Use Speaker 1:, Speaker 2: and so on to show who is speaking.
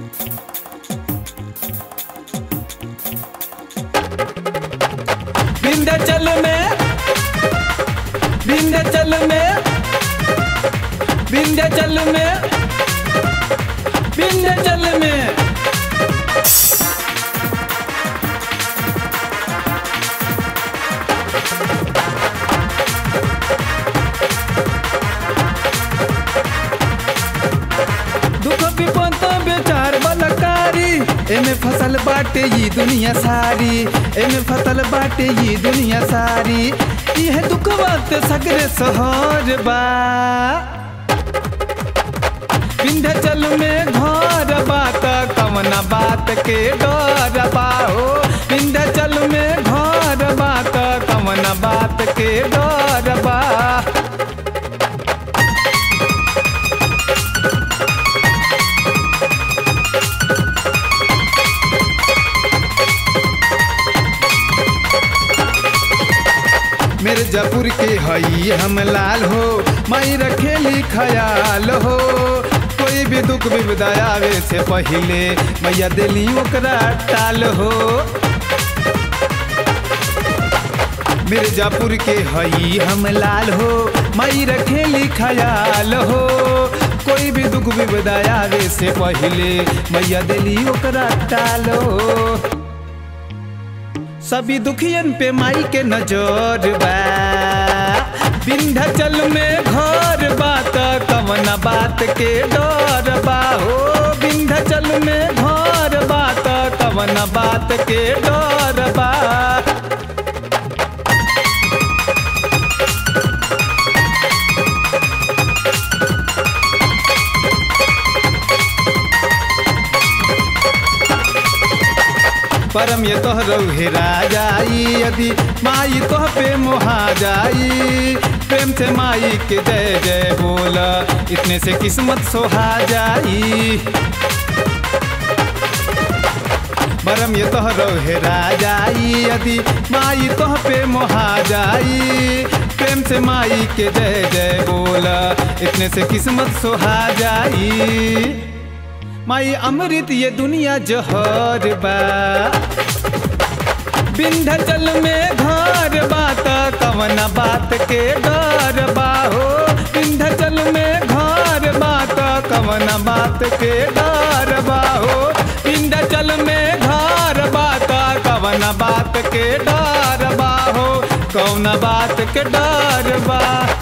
Speaker 1: विंध्याचल में विंध्याचल में विंध्याचल में विंध्याचल में दुख विपद बेचार बलकारी एमे फसल बाटे ये दुनिया सारी एमे फसल बाटे ये दुनिया सारी यह दुख बात सगरे सहर बा विंध्याचल में घर बात कवना बात के डर बा हो विंध्याचल में घर बात कवना बात के डर बा मिर्जापुर के हई हम लाल हो माई रखेली खयाल हो कोई भी दुख विपदा आवे से पहिले मैया दिली ओकरा टाल हो मिर्जापुर के हई हम लाल हो माई रखेली खयाल हो कोई भी दुख विपदा आवे से पहिले मैया दिली ओकरा टाल हो सभी दुखियन पे माई के नजर बा विंध्याचल में घर बात कवना बात के डर बा हो विंध्याचल में घर बात कवना बात के डर बा परम ये तोहरो हेरा जाई यदि माई तोह पे मोहा जाई प्रेम से माई के जय जय बोला इतने से किस्मत सोहा जाई परम ये तोहरो हेरा जाई यदि माई तोह पे मोहा जाई प्रेम से माई के जय जय बोला इतने से किस्मत सोहा जाई माई अमृत ये दुनिया जहर बा विंध्याचल में घर बात कवना बात के डर बा हो विंध्याचल में घर बात कवना बात के डर बा हो विंध्याचल में घर बात कवना बात के डर बा हो कौना बात के डर बा